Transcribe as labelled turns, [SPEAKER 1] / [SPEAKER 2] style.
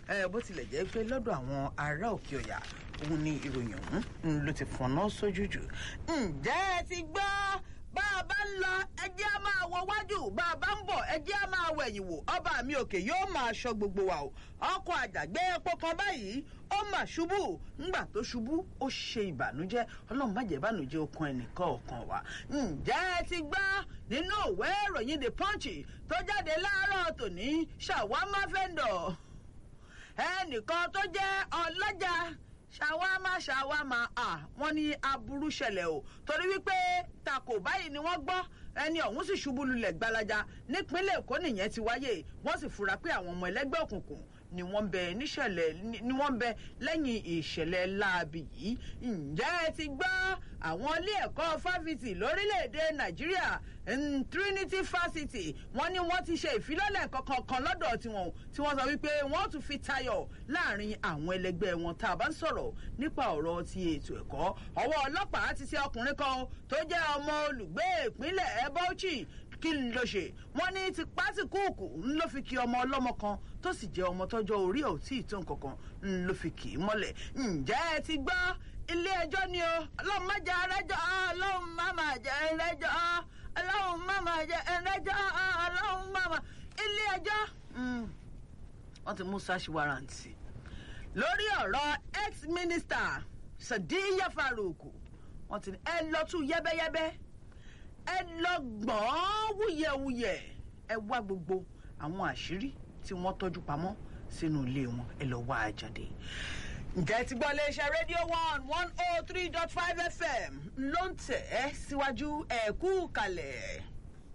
[SPEAKER 1] bó tilẹ̀ jẹ́ pé lọ́dọ̀ àwọn ará òkè ọ̀yà òun ni ìròyìn ọ̀hún ló ti fọ̀nà sójú jù. ǹjẹ́ ẹ ti gbọ́ bá a bá ń lọ ẹjẹ́ á máa wọ wájú bá a bá ń bọ̀ ẹjẹ́ á máa wọ ẹ̀yìn wò ọba mi òkè yóò máa ṣọ́ gbogbo wa o ọkọ̀ àjàgbé epo kan báyìí ó mà ṣubú ńgbà tó ṣubú ó ṣe ìbànújẹ́ ọlọ́run má jẹ́ ìbànújẹ́ okun ẹnìkan ọ̀kan wa ǹjẹ́ ẹ ti gbọ́ nínú òwe ìròyìn the punch tó jáde láàárọ̀ tòní ṣàwámá fẹ́ndọ̀ ẹnìkan tó jẹ́ ọlọ́jà ṣàwámà ṣàwámà à wọ́n ní aburú ṣẹlẹ̀ o torí wípé takò báyìí ni wọ́n gbọ́ ẹni ọ̀hún sì ṣubú lulẹ̀ gbalaja nípínlẹ̀ èkó nìyẹn ti wáyé wọ́n sì fura pé àwọn ọmọ ẹlẹ́gbẹ́ òkùnkùn ni wọ́n bẹ níṣẹ̀lẹ̀ ni wọ́n bẹ lẹ́yìn ìṣẹ̀lẹ̀ láabi yìí ǹjẹ́ ẹ ti gbọ́ àwọn ilé ẹ̀kọ́ fáfitì lórílẹ̀‐èdè nàìjíríà trinity fásitì wọ́n ní wọ́n ti ṣe ìfilọ́lẹ̀ kankan kan lọ́dọ̀ tiwọn tí wọ́n sọ wípé wọ́n tún fi tayọ̀ láàrin àwọn ẹlẹgbẹ́ wọn tá a bá ń sọ̀rọ̀ nípa ọ̀rọ̀ ti ètò ẹ̀kọ́ ọwọ́ ọlọ́pàá ti ṣe ọkùnrin kan tó jẹ́ ọmọ olùgbé ìpínlẹ̀ bauchi kí n lọ ṣe wọn ní ti pásíkúùkù ń ló fi kí ọmọ ọlọmọ kan tó sì jẹ ọmọ tọjọ orí ẹ ò tí ì tó nǹkankan ń ló fi kì í mọlẹ ǹjẹ ẹ ti gbọ ilé ẹjọ ni o ọlọrun má jẹ ẹrẹjọ ọlọrun má má jẹ ẹrẹjọ ọlọrun má má jẹ ẹrẹjọ ọlọrun má má ilé ẹjọ wọn ti mú search warrant lórí ọrọ ex minister sadiya farouk wọn ti ní ẹ lọ tún yẹbẹyẹbẹ ẹ lọ gbọ́n wúyẹ̀wúyẹ̀ ẹ wá gbogbo àwọn àṣírí tí wọ́n tọ́jú pamọ́ sínú ilé wọn ẹ lọ wá a jáde. ǹjẹ́ ti gbọ́ iléeṣẹ́ rédíò one one oh three dot five fm ló ń tẹ̀ ẹ́ síwájú ẹ̀kú kalẹ̀.